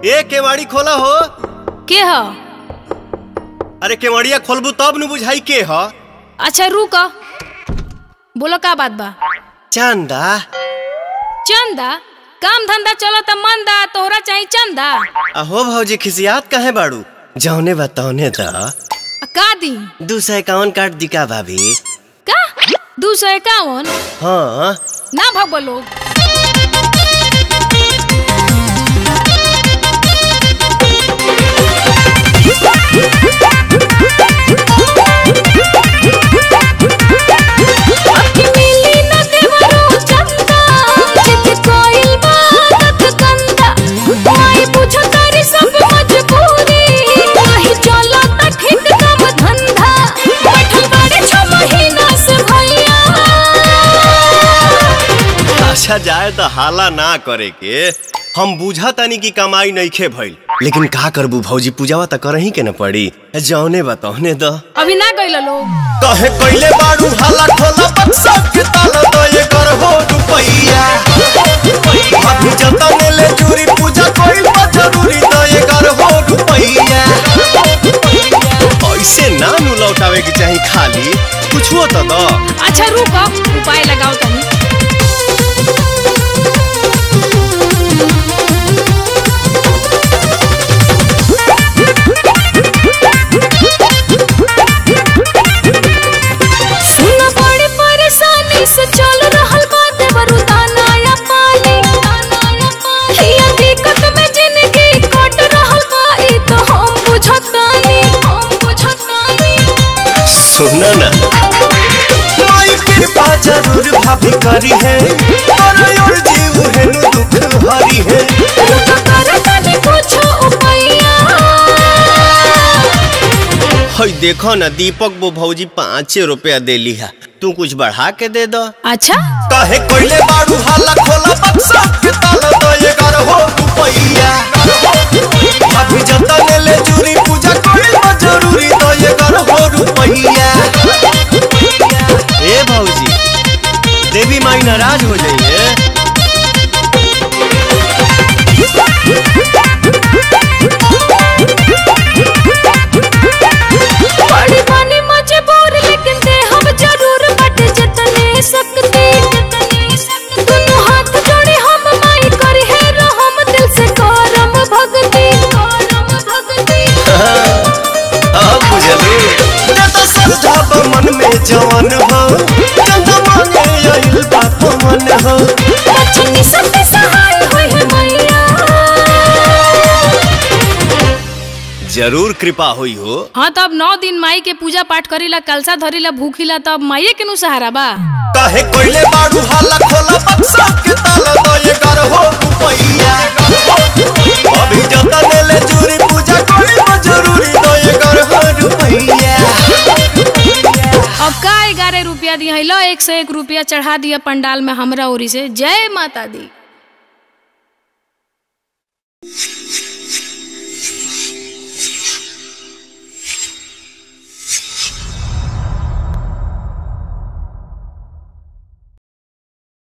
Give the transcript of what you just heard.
ए केवाड़ी खोला हो के ह अरे केवड़िया खोलबू तब न बुझाई के ह अच्छा रुक बोलो का बात बा चंदा चंदा काम धंधा चलत मंदा तोहरा चाही चंदा अहो भौजी खिसियात कहे बाड़ू जौने बताओने द आ का दी दू सौ इक्यावन काट दी का भाभी का दू सौ इक्यावन हाँ ना भगो लोग अखी मिली न देवरो चंदा चित कोइल बात कंदा माई पूछो तारी सब मजबूरी नहीं चलो त ठीक काम धंधा बैठल बाड़े छ महीना से भैया अच्छा जाए तो हाला ना करे के हम बुझा तानी की कमाई नइखे भइल लेकिन का करबू भौजी पूजावा त करही के न पड़ी जौने बताओने द अभी ना गइल लोग कहे कइले बाड़ू हाला खोला बक्सा के ताला दो ये कर हो रुपैया अभी जतन ले चूरी पूजा कोइल बा जरूरी दो ये कर हो रुपैया ऐसे ना नु लौटावे के चाही खाली कुछो तो दो अच्छा रुक उपाय लगाओ तनी सुन बड़ी परेशानी से चल रहल बा देवरु दाना या पानी हिया दिक्कत में जिंदगी कट रहल बा ई तो हम बुझतानी हम बुझतानी सुनो ना माई कृपा जरूर भाभी करी है और और जीव है नु दुख हरी है रुक कर तनी कुछ उपाया हई देखो ना दीपक वो भौजी पाँच रुपया दे लिहा तू कुछ बढ़ा के दे दो अच्छा काहे कोइले बाड़ू हाला खोला बक्सा के ताला दो ये कर हो रुपैया अभी जतन ले चूरी पूजा कोइल बा जरूरी दो ये कर हो रुपैया ए भौजी देवी माई नाराज हो जाइए बड़ी बनी मजबूर लेकिन दे हम जरूर बट जतने सकते दोनों हाथ जोड़े हम माई करी है रहम दिल से करम भक्ति करम भक्ति अब बुझलू जत श्रद्धा बा मन में जवन हो चंदा मांगे आइल बाप मन हो बचनी सब सहाय होई है मैया जरूर कृपा हुई हो हाँ तब नौ दिन माई के पूजा पाठ करीला कलसा धरीला भूखिला तब माइये के नु सहारा बा काहे कोइले बाड़ू हाला खोला बक्सा के ताला दो ये कर हो रुपैया अभी जतन ले चूरी पूजा कोई बा जरूरी दो ये कर हो रुपैया अब का ग्यारह रुपया दिया है लो एक से एक रुपया चढ़ा दिया पंडाल में हमरा ओरी से जय माता दी